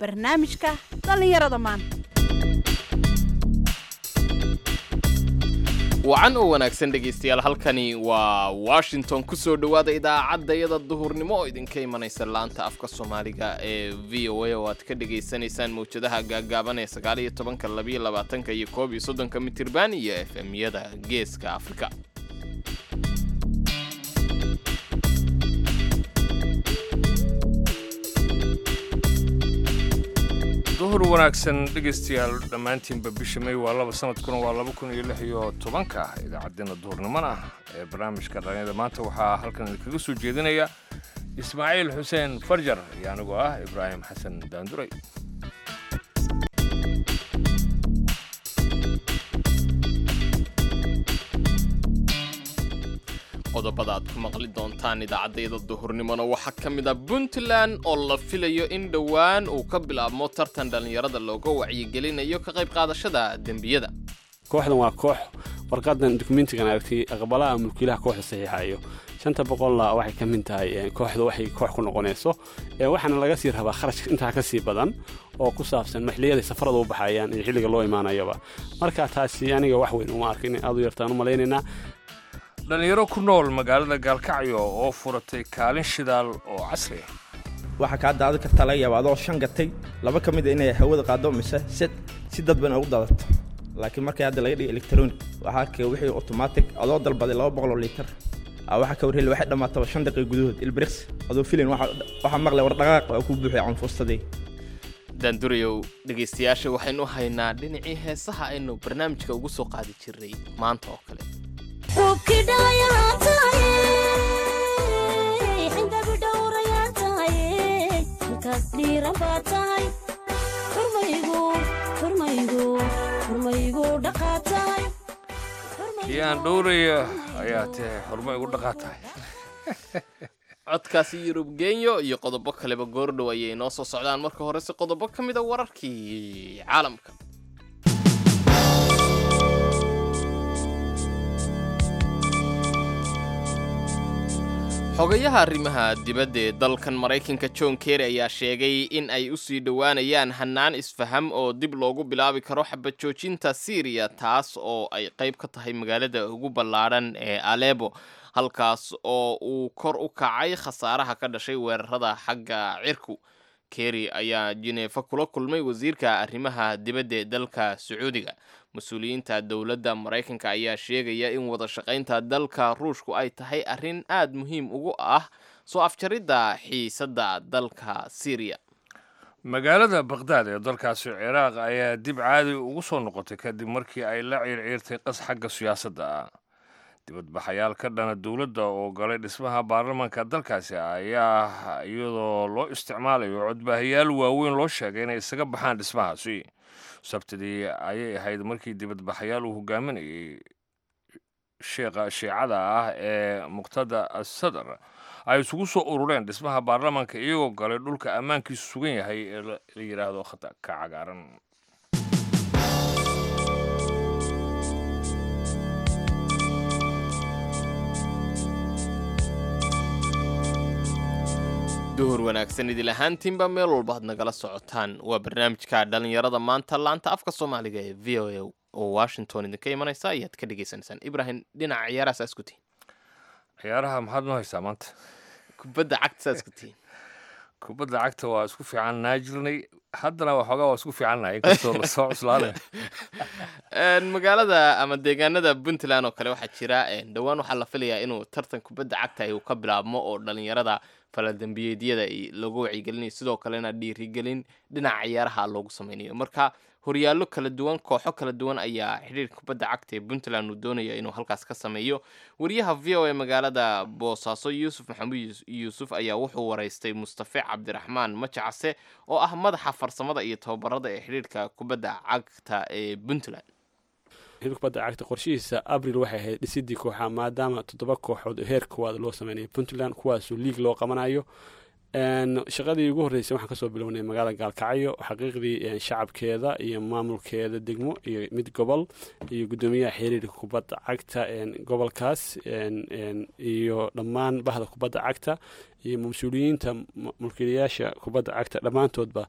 barnaamijka dhallinyarada maanta wacan oo wanaagsan dhegaystayaal halkani waa washington ku soo dhowaada idaacaddayada duhurnimo oo idinka imanaysa laanta afka soomaaliga ee v o a oo aad ka dhegaysanaysaan mawjadaha gaaggaaban ee sagaal iyo tobanka labiyo labaatanka iyo koob iyo soddonka mitirban iyo f m-yada geeska afrika duhur wanaagsan dhegaystayaal dhammaantiinba bisha may waa laba sanadkuna waa laba kun iyo lix iyo tobanka idaacaddeenna duhurnimona ee barnaamijka dhalinyada maanta waxaa halkan idinkaga soo jeedinaya ismaaciil xuseen farjar iyo anigoo ah ibraahim xasan daanduray qodobada aad ku maqli doontaan idaacaddayada duhurnimona waxaa ka mid ah puntland oo la filayo in dhowaan uu ka bilaabmo tartan dhallinyarada looga wacyigelinayo ka qayb qaadashada dembiyada kooxdan waa koox warqadan dukumentigan aragtay aqbalaha mulkiilaha kooxda saxiixayo shanta boqolla waxay ka mid tahay kooxdu waxay koox ku noqonayso waxaana laga sii rabaa kharashka intaa ka sii badan oo ku saabsan xilliyaday safarada u baxayaan iyo xilliga loo imaanayaba marka taasi aniga wax weyn uma arkin aad u yartaan u malaynaynaa dhallinyaro ku nool magaalada gaalkacyo oo furatay kaalin shidaal oo casri ah waxaa kaa daadan kartaa laga yaaba adoo shan gatay laba ka mid a inay hawada qaado mise si si dadban ugu daadato laakiin markii hadda laga dhigay electronic waxaa ka wixii automatic adoo dalbaday laba boqol oo liitar waxaa ka warheli waxay dhammaataba shan daqiiqa gudahood ilbriks adoo filin waxaa maqlay war dhaqaaq waa kuu buuxay canfuustadii daandurayow dhegaystayaasha waxaynu haynaa dhinacii heesaha aynu barnaamijka ugu soo qaadi jirnay maanta oo kale kii aan dhowraya ayaa tahay xurmo igu dhaqaa tahay codkaasi yurub genyo iyo qodobo kaleba goordhow ayay noo soo socdaan marka horese qodobo ka mid a wararkii caalamka xogayaha arrimaha dibadda ee dalkan maraykanka john kerry ayaa sheegay in ay u sii dhowaanayaan hannaan isfaham oo dib loogu bilaabi karo xabad joojinta syriya taas oo ay qayb ka tahay magaalada ugu ballaadhan ee alebo halkaas oo uu kor u kacay khasaaraha ka dhashay weerarada xagga cirku kerry ayaa jineefa kula kulmay wasiirka arrimaha dibadda ee dalka sacuudiga mas-uuliyiinta dowladda maraykanka ayaa sheegaya in wada shaqaynta dalka ruushku ay tahay arrin aad muhiim ugu ah soo afjaridda xiisadda dalka syriya magaalada bakhdad ee dalkaasi ciraaq ayaa dib caadi ugu soo noqotay kadib markii ay la ciirciirtay qas xagga siyaasadda ah dibadbaxayaal ka dhana dowladda oo galay dhismaha baarlamaanka dalkaasi ayaa iyadoo loo isticmaalayo codbaahayaal waaweyn loo sheegay inay isaga baxaan dhismahaasi sabtidii ayay ahayd markii dibadbaxayaal uu hogaaminayay sheekha shiicada ah ee muqtada asadar ay isugu soo urureen dhismaha baarlamaanka iyagoo galay dhulka ammaankiisu sugan yahay ee la yidhaahdo khata ka cagaaran duhur wanaagsan idil ahaantiinba meel walba ad nagala socotaan waa barnaamijka dhallinyarada maanta laanta afka soomaaliga ee v o a oo washington idinka imanaysa ayaad ka dhegaysanaysaan ibrahim dhinaca ciyaaraha saas ku tihin ciyaaraha maxaad noo haysaa maanta kubadda cagta saas ku tihin kubadda cagta waa isku fiican naa jirnay haddana waxoogaa waa isku fiicannahay inkastoo lasoo cuslaanay magaalada ama deegaanada puntland oo kale waxaa jira dhowaan waxaa la filayaa inuu tartan kubadda cagta uu ka bilaabmo oo dhallinyarada faladembiyeedyada looga wacyigelinayo sidoo kalena dhiirigelin dhinaca ciyaaraha loogu sameynayo marka horyaallo kala duwan kooxo kala duwan ayaa xidhiirka kubadda cagta ee puntland uu doonaya inuu halkaas ka sameeyo wariyaha v o a magaalada boosaaso yuusuf maxamuud yuusuf ayaa wuxuu waraystay mustafe cabdiraxmaan majacase oo ah madaxa farsamada iyo tababarada ee xidhiirka kubadda cagta ee puntland xiriirka kubadda cagta qorshihiisa abril waxay ahayd dhisidii kooxa maadaama toddoba kooxood heer koowaad loo sameynaya puntland kuwaasoo liig loo qabanayo shaqadii ugu horreysay waxaan kasoo bilownay magaalada gaalkacyo xaqiiqdii shacabkeeda iyo maamulkeeda degmo iyo mid gobol iyo guddoomiyaha xiriirka kubadda cagta gobolkaas iyo dhammaan bahda kubadda cagta iyo mas-uuliyiinta mulkiilayaasha kubadda cagta dhammaantoodba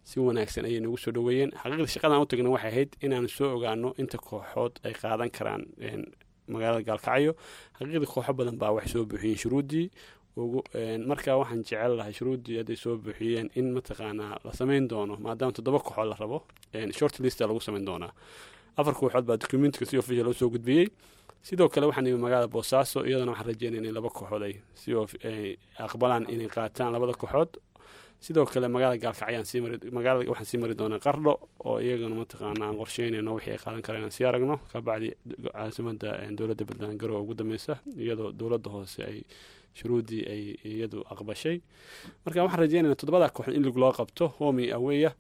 si wanaagsan ayay nagu soo dhoweeyeen xaqiiqda shaqadan u tagna waxay ahayd inaanu soo ogaano inta kooxood ay qaadan karaan magaalada gaalkacyo xaqiiqda kooxo badan baa waxay soo buuxiyeen shuruuddii ugu marka waxaan jecel lahay shuruuddii hadday soo buuxiyeen in mataqaanaa la samayn doono maadaama toddoba kooxood la rabo short lista lagu samayn doonaa afar kooxood baa documentka si official loo soo gudbiyey sidoo kale waxaan imi magaalada boosaaso iyadana waxaan rajeynaya inay laba kooxood ay si aqbalaan inay qaataan labada kooxood sidoo kale magaalada gaalkacyaan sii mari magaalada waxaan sii mari doonaa qardho oo iyagana mataqaana aan qorsheynayno wixii ay qaadan karaan inaan sii aragno kabacdi caasimada dowladda puntland garowe ugu dambeysa iyadoo dowladda hoose ay shuruuddii ay iyadu aqbashay marka waxaan rajeynayna toddobada kooxood in lig loo qabto homi aweya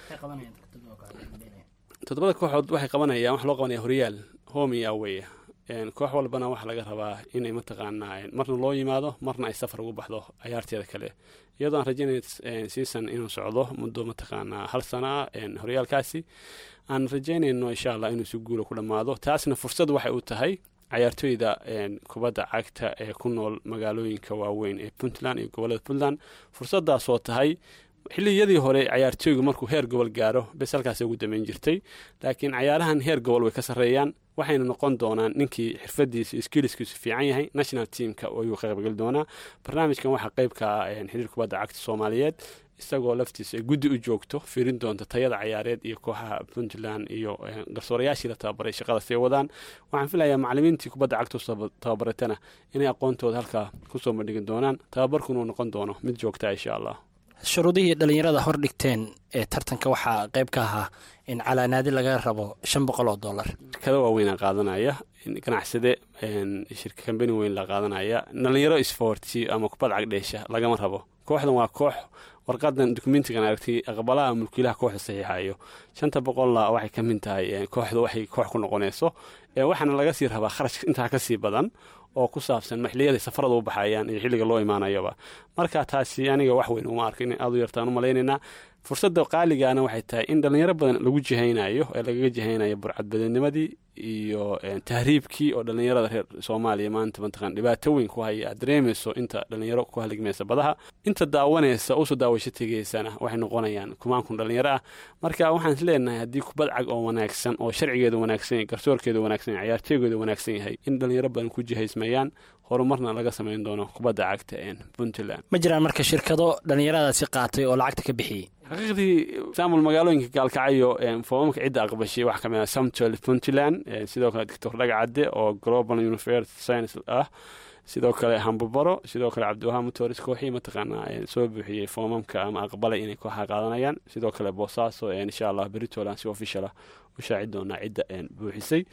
toddobada kooxood waxay qabanayaan wax loo qabanaya horyaal homi aweya koox walbana waxaa laga rabaa inay mataqaanaa marna loo yimaado marna ay safar ugu baxdo cayaarteeda kale iyadoo aan rajeynaya season inuu socdo muddo mataqaanaa hal sana ah horyaalkaasi aan rajeynayno insha allah inuu si guula ku dhammaado taasna fursad waxay u tahay cayaartooyda kubadda cagta ee ku nool magaalooyinka waaweyn ee puntland iyo gobolada puntland fursadaasoo tahay xilliyadii hore cayaartooygu markuu heer gobol gaaro bes halkaas ugu dameyn jirtay laakiin cayaarahan heer gobol way ka sarreeyaan waxayna noqon doonaan ninkii xirfadiisa skiliskiisu fiican yahay national teamka ayuu ka qaybgeli doonaa barnaamijkan waxaa qeyb ka ah xiriir kubadda cagta soomaaliyeed isagoo laftiisa ay guddi u joogto fiirin doonta tayada cayaareed iyo kooxaha puntland iyo garsoorayaashii la tababaray shaqada say wadaan waxaan filayaa macalimiintii kubadda cagta tababaratana inay aqoontooda halkaa kusoo bandhigi doonaan tababarkuna uu noqon doono mid joogta insha allah shuruudihii dhallinyarada hor dhigteen ee tartanka waxaa qayb ka ahaa in calaanaadi laga rabo shan boqol oo dollar shirkada waaweynaa qaadanaya ganacsade shirka kambani weyn la qaadanaya dhallinyaro isfoorti ama kubad cagdheesha lagama rabo kooxdan waa koox warqadan dokumentigan aragtay aqbalaha mulkiilaha kooxda saxiixayo shanta boqolla waxay ka mid tahay kooxda waxay koox ku noqonayso waxaana laga sii rabaa kharash intaa ka sii badan oo ku saabsan maxliyada safarada u baxayaan iyo xilliga loo imaanayaba marka taasi aniga wax weyn uma arka in aad u yartaan u malaynaynaa fursadda qaaligaana waxay tahay in dhallinyaro badan lagu jihaynayo ee lagaga jihaynayo burcadbadeednimadii iyo tahriibkii oo dhallinyarada reer soomaaliya maanta mataqan dhibaato weyn ku haya aad dareemayso inta dhallinyaro ku haligmaysa badaha inta daawanaysa usoo daawasho tegaysana waxay noqonayaan kumaan kun dhallinyaro ah marka waxaan is leenahay haddii kubad cag oo wanaagsan oo sharcigeeda wanaagsan yahay garsoorkeeda wanaagsan yahay cayaarteegeeda wanaagsan yahay in dhallinyaro badan ku jihaysmayaan horumarna laga samayn doono kubadda cagta puntland ma jiraan marka shirkado dhallinyaradaasi qaatay oo lacagta ka bixiyey xaqiiqdii saamul magaalooyinka gaalkacayo foomamka cidda aqbashay waxaa kamid ah samtol puntland sidoo kale doctor dhagacadde oo global university science ah sidoo kale hambabaro sidoo kale cabdiwahaan motors kooxii mataqaanaa soo buuxiyey foomamka ama aqbalay inay kooxaha qaadanayaan sidoo kale boosaaso insha allah beritoland si official ah u shaaci doonaa cidda buuxisay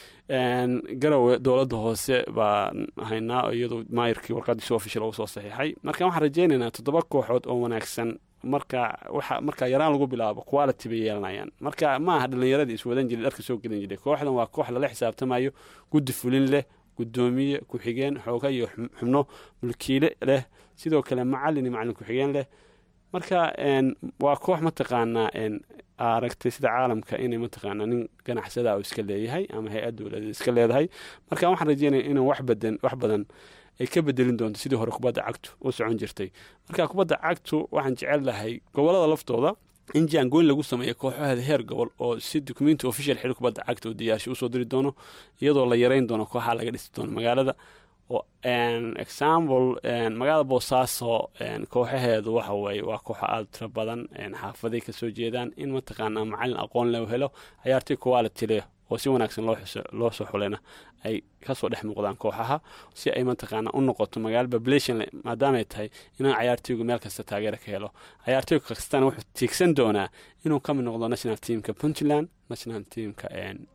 garowe dowladda hoose baan haynaa iyadoo maayirkii warqadii si official ugu soo saxiixay marka waxaan rajeynaynaa toddoba kooxood oo wanaagsan marka waxa marka yaraan lagu bilaabo quality bay yeelanayaan marka ma aha dhallinyaradii iswadan jiray dharka soo gedan jiray kooxdan waa koox lala xisaabtamayo guddi fulin leh guddoomiye ku-xigeen xooga iyo xubno mulkiile leh sidoo kale macalin iyo macalin ku-xigeen leh marka waa koox mataqaanaa aragtay sida caalamka inay mataqaanaa nin ganacsada iska leeyahay ama hay-ad dowladeed iska leedahay marka waxaan rajeynaya inuu wax badan wax badan ay ka bedelin doonto sidii hore kubadda cagtu u socon jirtay marka kubadda cagtu waxaan jecel lahay gobolada laftooda in jaangoyn lagu sameeyo kooxaheeda heer gobol oo si documenti official xil kubadda cagta oo diyaarshay usoo diri doono iyadoo la yareyn doono kooxaha laga dhisi doono magaalada oo example magaalada boosaaso kooxaheedu waxa weeye waa kooxo aada tiro badan xaafaday kasoo jeedaan in mataqaanaa macalin aqoon leh helo cayaartoy quality leh oo si wanaagsan loo soo xulena ay kasoo dhex muuqdaan kooxaha si ay mataqaana u noqoto magaalo population maadaamay tahay inaan cayaartoygu meel kasta taageera ka helo cayaartoy kastana wuxuu tiigsan doonaa inuu ka mid noqdo national teamka puntland national teamka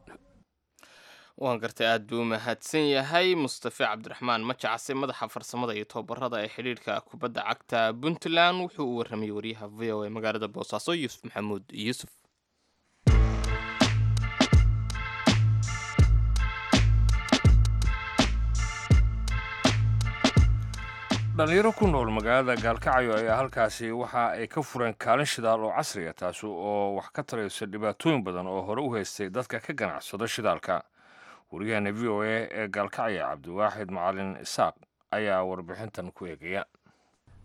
waan gartay aad buu u mahadsan yahay mustafe cabdiraxmaan majacase madaxa farsamada iyo tobabarada ee xidhiidhka kubadda cagta puntland wuxuu u warramayay waryaha v o a magaalada boosaaso yuusuf maxamuud yuusuf dhalinyaro ku nool magaalada gaalkacyo ayaa halkaasi waxa ay ka fureen kaalin shidaal oo casriga taasi oo wax ka taraysa dhibaatooyin badan oo hore u haystay dadka ka ganacsada shidaalka waryaheena v o a ee gaalkacyo cabdiwaaxid macalin isaaq ayaa warbixintan ku eegaya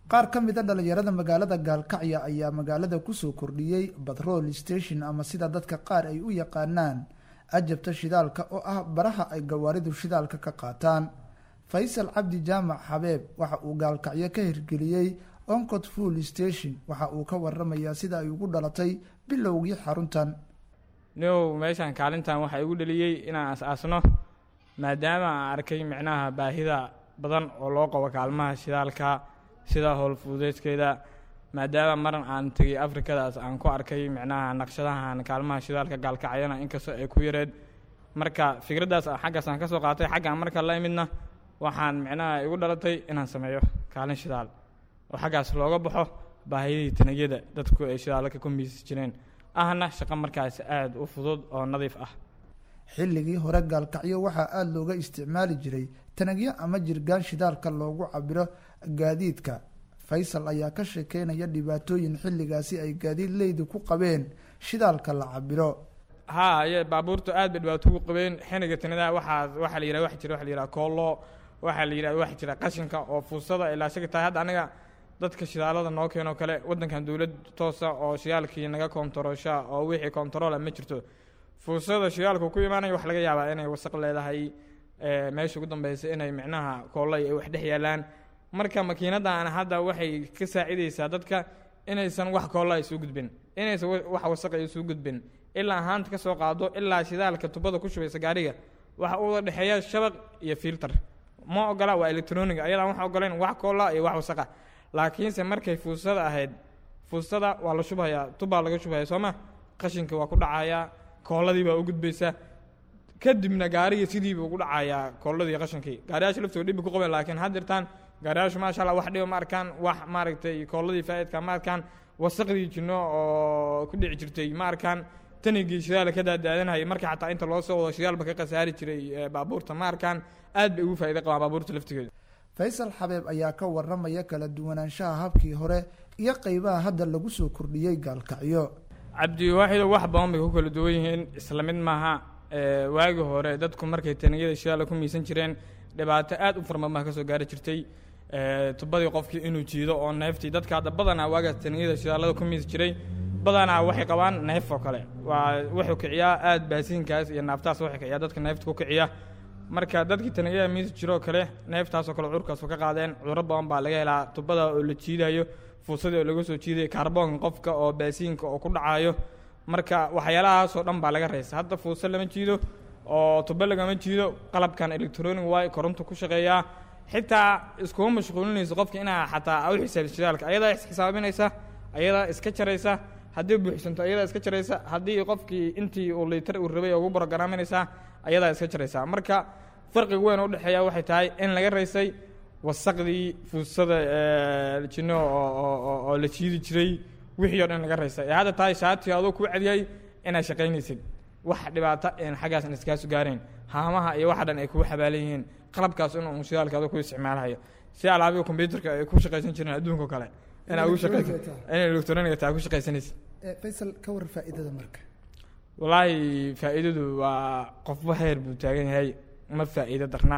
qaar ka mid a dhalinyarada magaalada gaalkacyo ayaa magaalada kusoo kordhiyey batrol station ama sida dadka qaar ay u yaqaanaan ajabta shidaalka oo ah baraha ay gawaaridu shidaalka ka qaataan faysal cabdi jaamac xabeeb waxa uu gaalkacyo ka hirgeliyey oncot full station waxa uu ka waramayaa sida ay ugu dhalatay bilowgii xaruntan niow meeshaan kaalintan waxaa igu dheliyey inaan as-aasno maadaama aan arkay micnaha baahida badan oo loo qabo kaalmaha shidaalka sida howlfududeedkeeda maadaama maran aan tegay afrikadaas aan ku arkay micnaha naqshadahan kaalmaha shidaalka gaalkacyana inkastoo ay ku yareed marka fikraddaas xaggaas aan ka soo qaatay xaggaan marka la imidna waxaan micnaha igu dhalatay inaan sameeyo kaalin shidaal oo xaggaas looga baxo baahidii tanagyada dadku ay shidaalka ku miisi jireen ahna shaqo markaas aada u fudud oo nadiif ah xilligii hore gaalkacyo waxaa aada looga isticmaali jiray tanagyo ama jirgaan shidaalka loogu cabiro gaadiidka faysal ayaa ka sheekeynaya dhibaatooyin xilligaasi ay gaadiid leydi ku qabeen shidaalka la cabiro haa ye baabuurtu aad bay dhibaato ugu qabeen xiniga tanada waxaa waxaa la yidhaha wax jira waxa la yidhaha koollo waxaa la yidhaha wax jira qashinka oo fuusada ilaa shagi tahay hadda aniga dadka shidaalada noo keenoo kale waddankan dowlad toosa oo shidaalkii naga koontaroosha oo wixii koontaroola ma jirto fuusada shidaalku ku imaanaya wax laga yaabaa inay wasaq leedahay meesha ugu dambeysa inay micnaha koolay ay wax dhex yaalaan marka makiinadan hadda waxay ka saacidaysaa dadka inaysan wax koolla isu gudbin inaysan wax wasaqa isu gudbin ilaa haanta ka soo qaado ilaa shidaalka tubada ku shubaysa gaariga waxa u wada dhexeeya shabaq iyo filter ma ogola waa electronic ayadaan wax ogolayn wax koolla iyo wax wasaqa laakiinse markay fuusada ahayd fuusada waa la shubhayaa tubbaa laga shubhaya sooma qashinka waa ku dhacayaa koolladii baa u gudbaysa kadibna gaariga sidiiba ugu dhacayaa koolladii qashinkii gaariyaasha laftooda dhibbi ku qabeen laakiin haddirtaan gaariyaashu maasha allah wax dhiba ma arkaan wax maaragtay koolladii faa'idka ma arkaan wasaqdii jinno oo ku dhici jirtay ma arkaan tanigii shidaal ka daadaadanayay marka xataa inta loo soo wado shidaalba ka khasaari jiray baabuurta ma arkaan aad bay ugu faa'ido qabaan baabuurta laftigeeda faysal xabeeb ayaa ka waramaya kala duwanaanshaha habkii hore iyo qeybaha hadda lagu soo kordhiyey gaalkacyo cabdiwaaxido wax badan bay ku kala duwan yihiin isla mid maaha waagi hore dadku markay taniyada shidaala ku miisan jireen dhibaato aad u farmamaa ka soo gaari jirtay tubadii qofkii inuu jiido oo neeftii dadka hadda badanaa waagaas taniyada shidaalada ku miisi jiray badanaa waxay qabaan neef oo kale waa wuxuu kiciyaa aad baasiinkaas iyo naaftaas waxay kiciyaa dadka neefta ku kiciya marka dadkii taniyada miisi jiroo kale neeftaasoo kale cudurkaas ka qaadeen cuduro badan baa laga helaa tubada oo la jiidayo fuusadii oo laga soo jiidayo kaarboonka qofka oo baasiinka oo ku dhacayo marka waxyaalahaasoo dhan baa laga reysa hadda fuusa lama jiido oo tubo lagama jiido qalabkan electronic waay koronto ku shaqeeyaa xitaa iskuma mashquulinayso qofka inaa xataa u xisaabisa shidaalka ayadaa isxisaabinaysa ayadaa iska jaraysa haddii buuxsanto ayadaa iska jaraysa haddii qofkii intii uu liitar uu rabay ugu borogaraminaysaa ayadaa iska jaraysa marka farqiga weyn u dhexeeya waxay tahay in laga raysay wasaqdii fuusada jinno oo la jiidi jiray wixii o dhan laga raysay ee hadda tahay shaati adoo kuu cadiyay inaad shaqaynaysid wax dhibaata een xaggaas in iskaasu gaarayn haamaha iyo waxa dhan ay kugu xabaalan yihiin qalabkaas inuu shidaalka adoo ku isticmaalayo si alaabiga kombyuutarka ay ku shaqaysan jireen adduunka kale inaa ugu shaqaysa inay electroniga taa ku shaqaysanaysid faysal ka war faa'iidada marka wallaahi faa'iidadu waa qofba heer buu taagan yahay ma faa'iido darna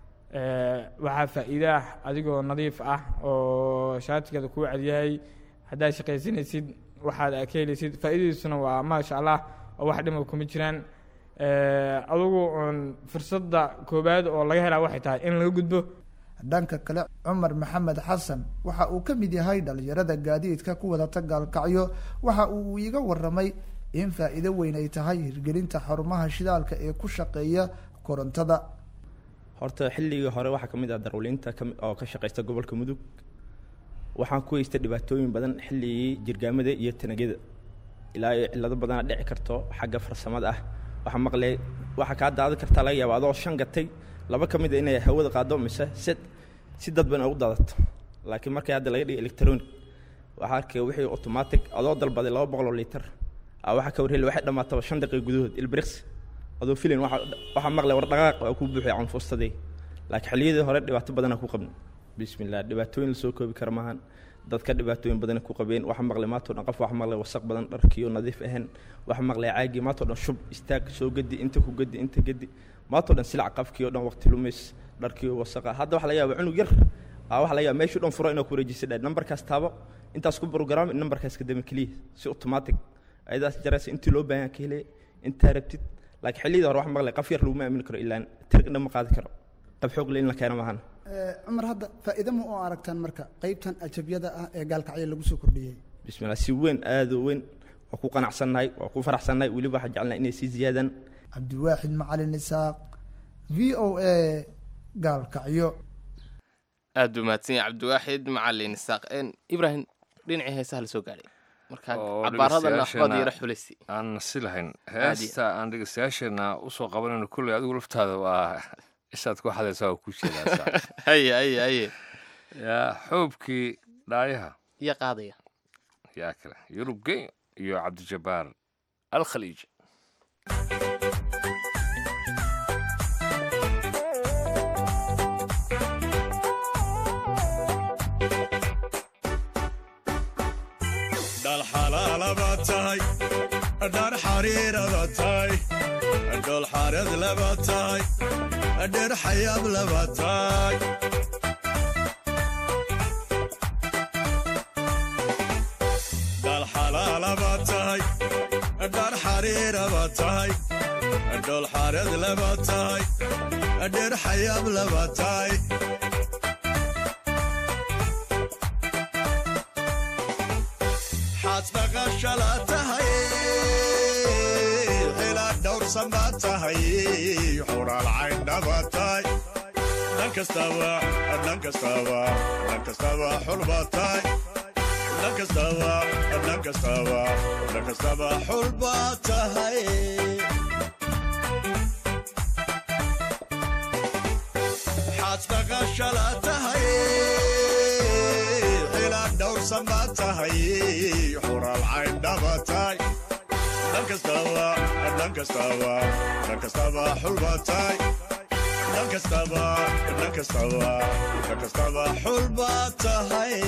waxaa faa'iido ah adigoo nadiif ah oo shaatigeeda kuu cadyahay haddaad shaqaysanaysid waxaad ka helaysid faa'iidadiisuna waa maasha allah oo wax dhima kuma jiraan adugu un fursadda koowaad oo laga helaa waxay tahay in laga gudbo dhanka kale cumar maxamed xasan waxa uu ka mid yahay dhalinyarada gaadiidka ku wadata gaalkacyo waxa uu iiga waramay in faa'iido weyn ay tahay hirgelinta xarumaha shidaalka ee ku shaqeeya korontada horta xilligii hore waxaa ka mid ah darwaliinta oo ka shaqaysta gobolka mudug waxaan ku haystay dhibaatooyin badan xilligii jirgaamada iyo tanagyada ilaa iyo cillado badana dhici karto xagga farsamada ah waxaa maqlay waxaa kaa daadan kartaa laga yaaba adoo shan gatay laba ka mid a inay hawada qaado mise si si dadban ugu daadato laakiin markii hadda laga dhigay electronic waxaa arkay wixii automatic adoo dalbaday laba boqol oo liitar a waxaa ka warheli waxay dhammaataba shan daqiiqa gudahood ilbriks adoo filin waxaa maqlay war dhaqaaq waa kuu buuxay canfuustadii laakiin xilliyadii hore dhibaato badana ku qabna bismillah dhibaatooyin lasoo koobi kara maahan dadka dhibaatooyin badana ku qabeen waxa maqlay maantoo dhan qof waxa maqlay wasaq badan dharkiyo nadiif ahayn waxa maqlay caagii maantoo dhan shub istaag soo gedi inta ku gedi inta gedi maantoo dhan silac qafkii oo dhan waqti lumis dharkii wasaqa hadda waxa laga yaaba cunug yar aa waxa laga yaaba meeshuu dhan furo inaa ku wareejisa dha nambarkaas taabo intaas ku program nambarkaas kadama keliya si automatic ayadaas jaraysa intii loo baahan ka helaya intaa rabtid laakiin xilliyada hore wax maqlay qaf yar laguma aamini karo ilaan tirg dhan ma qaadi karo qab xoog le in la keeno maahan cumar hadda faa'iido ma u aragtaan marka qaybtan ajabyada ah ee gaalkacyo lagu soo kordhiyey bismillah si weyn aad u weyn waa ku qanacsannahay waa ku faraxsannahay weliba waxaan jecelnahay inay sii ziyaadaan cabdiwaaxid macalin isaaq v o a gaalkacyo aad buu mahadsan yahay cabdiwaaxid macalin isaaq Een, ibraahim dhinacii heesaha la soo gaadhay marka oo cabaaradana dhegeystayaasheenna waad yara xulisi aan si lahayn Caadi. heesta aan dhegeystayaasheenna usoo qabanayno kulley adigu laftaada waa ishaad ku xadaysaa waa ku jeedaa haye haye haye yaa xoobkii dhaayaha iyo qaadaya yaa kale yurub gey iyo cabdijabbaar alkhaliij dhal xalaalaba tahay dhar xariiraba tahay dhol xareed laba tahay dher xayaab laba tahay dhal xalaalaba tahay dhar xariiraba tahay dhol xareed laba tahay dher xayaab laba tahay xaad baqashala tahay ilaa dhowrsan baa tahay xuraal cayndhaba tahay dhan kastaba dhan kastaba dhan kastaba xulba tahay dhan kastaba dhan kastaba dhan kastaba xulba tahay xaad baqashala tahay ilaa dhowrsan baa tahay xuraal cayndhaba tahay dhan kastaba dhan kastaba dhan kastaba xulba tahay dhan kastaba dhan kastaba dhan kastaba xulba tahay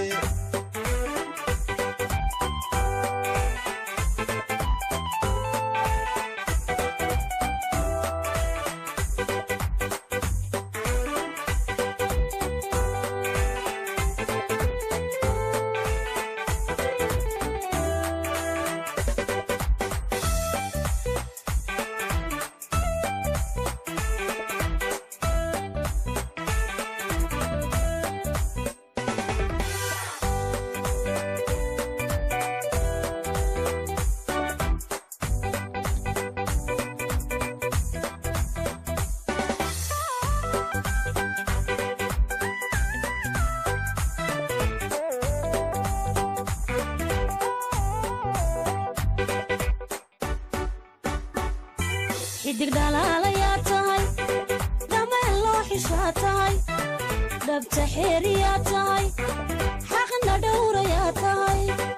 xidig dhalaalayaa tahay dhameen loo xishaa tahay dhabta xeeriyaa tahay xaqna dhowrayaa tahay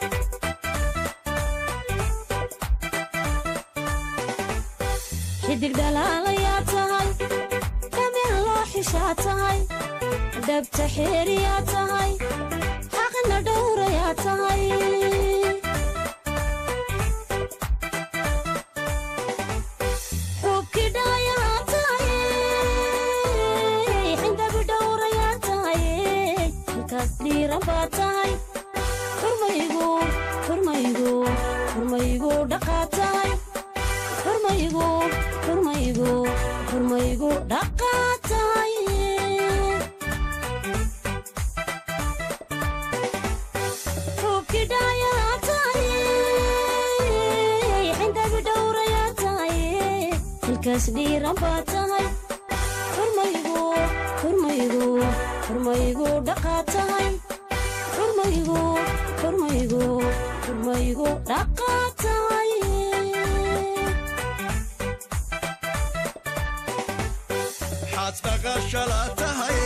xidig dhalaalayaa tahay dhameen loo xishaa tahay dhabta xeeriyaa tahay xaqna dhowrayaa tahay xubkii dhalayaa tahay xindabi dhowrayaa tahay halkaas dhiiran baa tahay xurmaygu xurmaygu xurmaygu dhaqaa tahay xurmaygu xurmaygu xurmaygu dhaqaa tahay xubkii dhalayaa tahay xindabi dhowrayaa tahay halkaas dhiiran baa tahay xurmaygu xurmaygu xurmaygu dhaqaa tahay xurmaygu xurmaygu xurmaygu dhaqaa tahay xaad baqashala tahay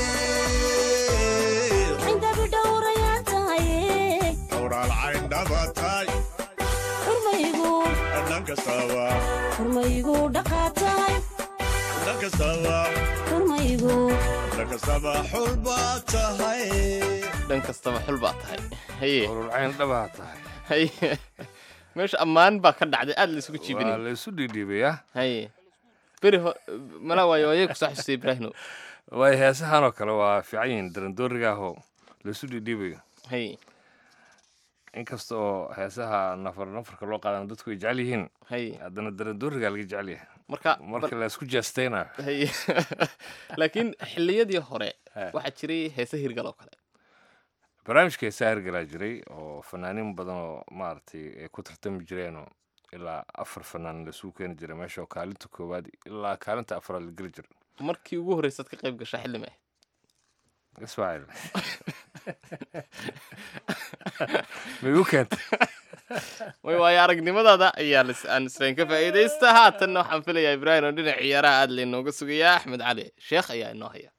xindabi dhowrayaa tahay xuraal cayndhaba tahay xurmaygu dhan kastaba xurmaygu dhaqaa tahay dhan kastaba xurmaygu dhan kastaba xulba tahay dhan kastaba xul baa tahay haye ururcayn dhabaa tahay haye meesha ammaan baa ka dhacday aad la isugu waa jiibinay la isu dhiidhiibayaa haye beri ho- mala waayo ayay kusoo xusustay ibraahino waay heesahan oo kale waa fiican yihiin darandooriga ahoo laisu dhidhiibayo hay inkasta oo heesaha nafar nafarka loo qaadana dadku ay jecel yihiin hay haddana darandooriga laga jecel yahay marka marka laisku jeestaynayo hay laakiin xilliyadii hore Eh. waxaa jiray heese hirgal oo kale barnaamijka heesaha hirgalaa jiray oo fanaaniin badan oo maaragtay ay ku tartami jireenoo ilaa afar fanaan laisugu keeni jiray meesha oo kaalinta koowaad ilaa kaalinta afraad la geli jiray markii ugu horreysaad ka qayb gashaa xilli mee ismaaciil ma igu keentay way waayo aragnimadaada ayaa lis- aan islayn ka faa'iidaysta haatanna waxaan filayaa ibraahim oo dhinac ciyaaraha aad laynooga sugayaa axmed cali sheekh ayaa inoo haya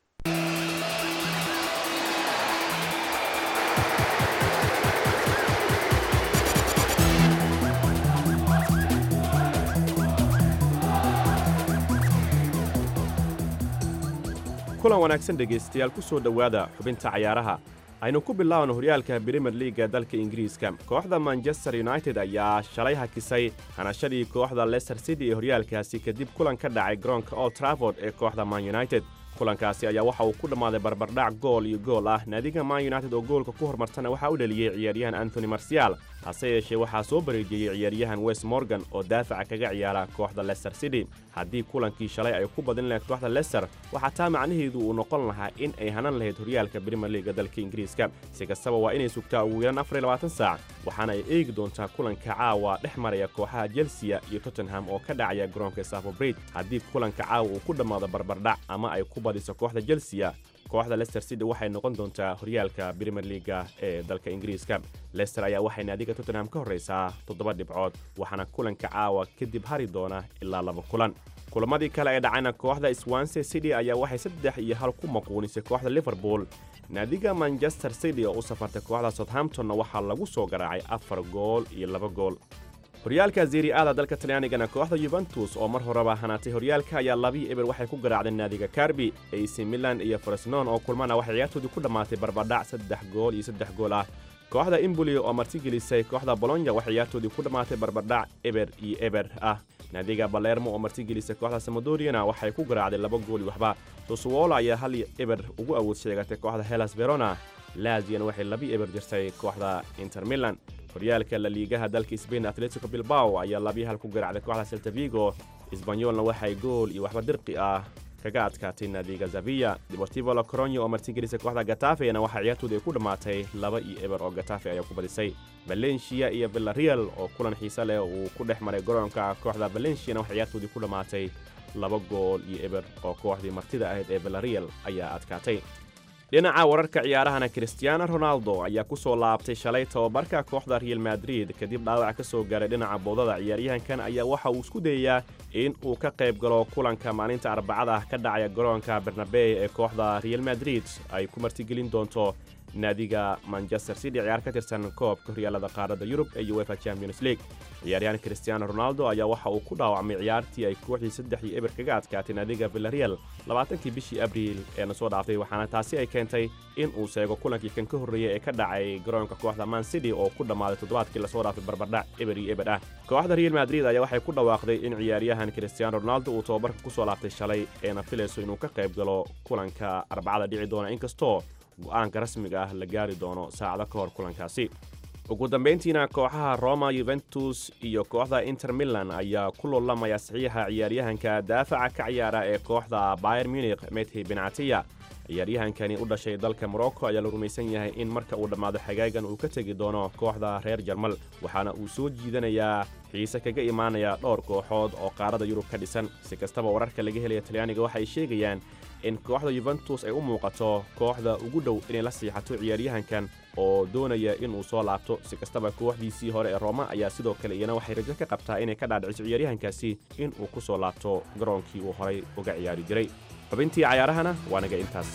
kulan wanaagsan dhegaystayaal ku soo dhowaada xubinta cayaaraha aynu ku bilaabno horyaalka brimier liiga dalka ingiriiska kooxda manchester united ayaa shalay hakisay hanashadii kooxda leicester city ee horyaalkaasi kadib kulan ka dhacay garoonka old trafford ee kooxda man united kulankaasi ayaa waxa uu ku dhammaaday barbardhac gool iyo gool ah naadiga man united oo goolka ku hormartana waxaa u dheliyey ciyaaryahan antony marcial hase yeeshee waxaa soo bareejiyey ciyaaryahan west morgan oo daafaca kaga ciyaara kooxda leicester city haddii kulankii shalay ay ku badin lahayd kooxda leicester waxaa taa macnaheedu uu noqon lahaa in ay hanan lahayd horyaalka brimier liiga dalka ingiriiska si kastaba waa inay sugtaa ugu yaraan afar iyo labaatan saac waxaana ay eegi doontaa kulanka caawa dhex maraya kooxaha chelsea iyo tottenham oo ka dhacaya garoonka safo bridge haddii kulanka caawa uu ku dhammaado barbardhac ama ay ku badiso kooxda chelsea kooxda leicester city waxay noqon doontaa horyaalka brimier liiga ee dalka ingiriiska leicester ayaa waxay naadiga tottenham ka horraysaa toddoba dhibcood waxaana kulanka caawa kadib hari doona ilaa laba kulan kulamadii kale ee dhacayna kooxda swanse city ayaa waxay saddex iyo hal ku maquunisay kooxda liverpool naadiga manchester city oo u safartay kooxda southamptonna waxaa lagu soo garaacay afar gool iyo laba gool horyaalka zeri aada dalka talyaanigana kooxda yuventus oo mar horeba hanaatay horyaalka ayaa labii eber waxay ku garaacdeen naadiga karbi ac milan iyo fresnon oo kulmana waxay ciyaartoodii ku dhammaatay barbadhac saddex gool iyo saddex gool ah kooxda imboli oo martigelisay kooxda bolonya waxay ciyaartoodii ku dhammaatay barbadhac eber iyo eber ah naadiga balermo oo martigelisay kooxda samodoriana waxay ku garaacday laba gool iyo waxba susuwola ayaa hal iyo eber ugu awood sheegatay kooxda helas verona laziana waxay labi eber jirtay kooxda inter milan horyaalka la liigaha dalka sbain atletico bilbao ayaa labiyo hal ku garaacday kooxda selta vigo isbanyolna waxay gool iyo waxba dirqi ah kaga adkaatay naadiga zavia deportivo la coronyo oo martigelisay kooxda gatafena waxaa ciyaartooda ay ku dhammaatay laba iyo eber oo gatafe ayaa ku badisay valencia iyo villarreal oo kulan xiise leh uu ku dhex maray garoonka kooxda valenciana waxaa ciyaartoodii ku dhammaatay laba gool iyo eber oo kooxdii martida ahayd ee villarreal ayaa adkaatay dhinaca wararka ciyaarahana cristiano ronaldo ayaa ku soo laabtay shalay tababarka kooxda real madrid kadib dhaawac ka soo gaaray dhinaca boodada ciyaaryahankan ayaa waxa uu isku dayayaa in uu ka qayb galo kulanka maalinta arbacada ah ka dhacaya garoonka bernabey ee kooxda real madrid ay ku martigelin doonto naadiga manchester city ciyaar ka tirsan koobka horyaalada qaaradda yurub ee uefa champions league ciyaaryahan cristiano ronaldo ayaa waxa uu ku dhaawacmay ciyaartii ay kooxdii saddex iyo eber kaga adkaatay naadiga villarreal labaatankii bishii abriil ee na soo dhaaftay waxaana taasi ay keentay in uu seego kulankii kan ka horreeyey ee ka dhacay garoonka kooxda man city oo ku dhammaaday toddobaadkii lasoo dhaafay barbardhac eber iyo eber ah kooxda real madrid ayaa waxay ku dhawaaqday in ciyaaryahan cristiano ronaldo uu tababarka ku soo laabtay shalay eena filayso inuu ka qayb galo kulanka arbacada dhici doona inkastoo go'aanka rasmiga ah la gaari doono saacado ka hor kulankaasi ugu dambayntiina kooxaha roma yuventus iyo kooxda inter milan ayaa ku loolamaya saxiixa ciyaaryahanka daafaca ka ciyaara ee kooxda bayer munich methi benatiya ciyaaryahankani u dhashay dalka morocco ayaa la rumaysan yahay in marka uu dhammaado xagaagan uu ka tegi doono kooxda reer jarmal waxaana uu soo jiidanayaa xiise kaga imaanaya dhowr kooxood oo qaarada yurub ka dhisan si kastaba wararka laga helaya talyaaniga waxay sheegayaan in kooxda yuventus ay u muuqato kooxda ugu dhow inay la siixato ciyaaryahankan oo doonaya inuu soo laabto si kastaba kooxdiisii hore ee rooma ayaa sidoo kale iyana waxay rajo ka qabtaa inay ka dhaadhiciso ciyaaryahankaasi in uu ku soo laabto garoonkii uu horay uga ciyaari jiray xubintii cayaarahana waa naga intaas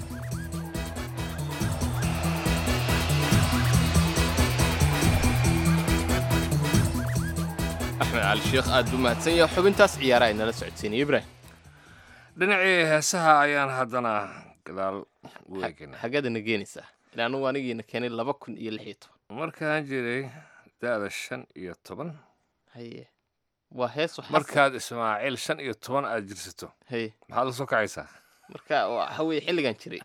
axmed cali sheekh aad buu mahadsan yahay xubintaas ciyaaraha inala socodsiinaya ibrahim dhinacii heesaha ayaan haddana gadaal u eegana xaggeedana geenaysaa ilaa anugu anigiina keenay laba kun iyo lix iyo toban markaan jiray da'da shan iyo toban haye waa hees waxaa markaad ismaaciil shan iyo toban aad jirsato haye maxaad la soo kacaysaa marka waxa weye xilligan jiray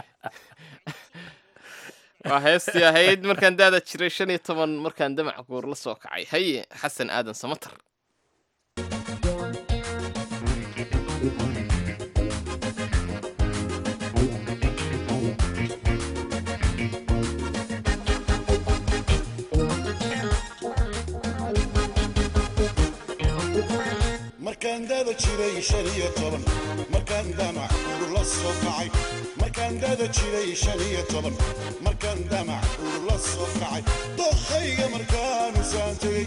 waa heestii ahayd markaan daada jiray shan iyo toban markaan damac guur la soo kacay haye xasan aadan samatar markaan dada jiray shan iyo toban markaan damac uur la soo kacay markaan dada jiray shan iyo toban markaan damac uur la soo kacay dokhayga markaanu saan tegey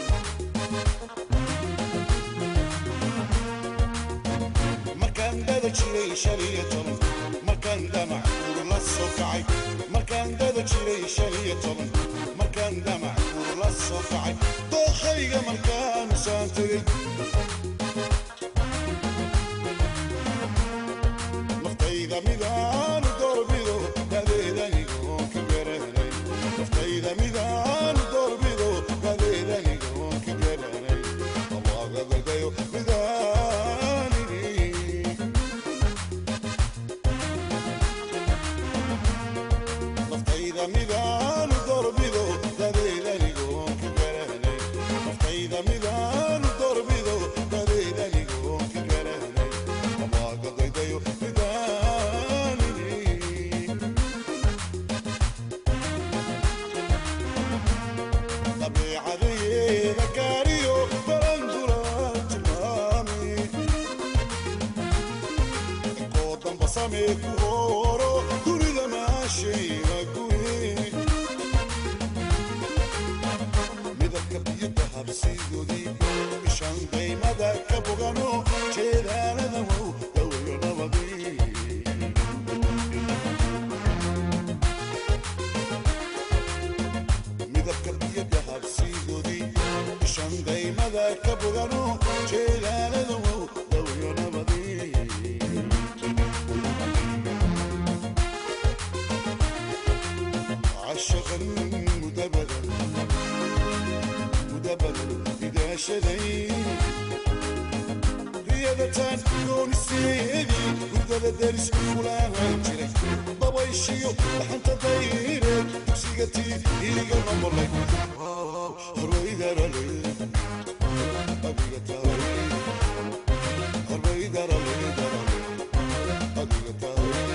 markaan dada jiray shan iyo toban markaan damac uur la soo kacay markaan dada jiray shan iyo toban markaan damac uur la soo kacay dokhayga markaanu saan tegey naftayda midaan doorbido dadeedanigoon ka garanay naftayda midaan doorbido dadeedanigoon ka garanay allaaga dalbayo midaanini naftayda midaan doorbido dadeedanigoon ka garanay naftayda midaan doorbido dadeedanigoon ka garanay allaaga dalbayo midaanini dabeecadeyeeda gaariyo barandulaan tilmaami koo damba samee ku horo dunida maashayna guri midabka biyada habsigoodii ishaan daymada ka bogano jeedaalada wow dawayo nabadii midabka biyada habsigoodii ishaan daymada ka bogano jeedaalada wow dawayo nabadii عشقا مدبدا مدبدا إذا شذي رياضتان كون السيدي ودد درس ولا هنجري بابا يشيو لحنت دايرك تكسيقتي إيقا نمرلك هروي لي أبيك تاوي هروي دار لي دار أبيك تاوي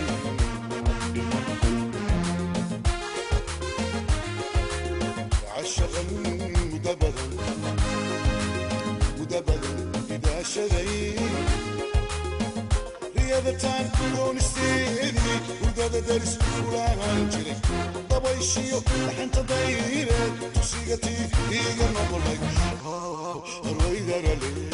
عشقا مدبدا مدبدا إذا شذي رياضتان كون استيدي ودادا درس ولا هنجري بابا يشيو لحنت دايرة تسيقتي إيقا نمرلك رويدر لي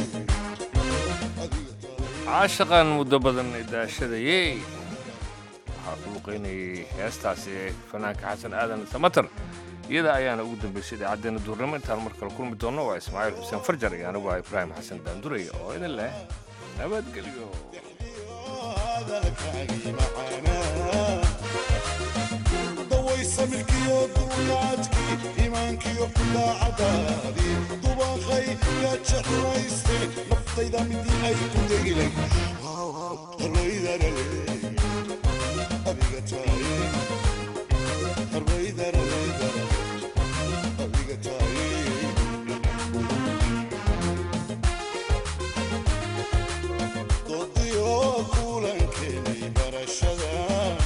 caashaqan muddo badan daashadayey waxaa ku luqaynayay heestaasi fanaanka xasan aadan samatar iyada ayaana ugu dambaysay idaacaddeenna duurnimo intaan mar kale kulmi doonno waa ismaaciil xuseen farjar iyo anigu ah ibraahim xasan daanduray oo idin leh nabadgelyo dawaysa milkiyo duulaadkii iimaankiyo daacadaadii dubaqay yaa jeclayste naftayda midii ay ku degilay harwaydarale adiga taaye harwaydarale adiga taaye dodiyo kulankeenay barashada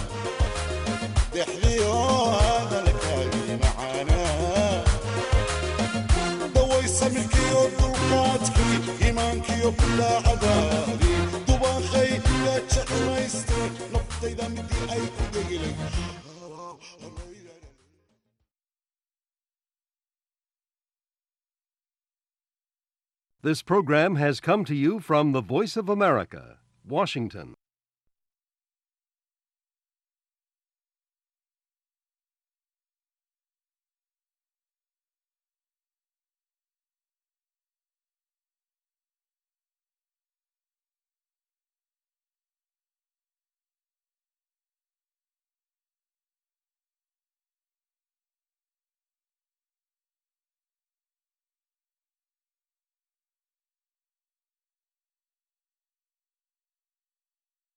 dexdiyo hadalkaagii macaanaa dawaysa milkiyo dulqaadkii iimaankiyo daacadaadii dubaqay yaa jeclayste naftayda midii ay ku degilay This program has come to you from the Voice of America, Washington.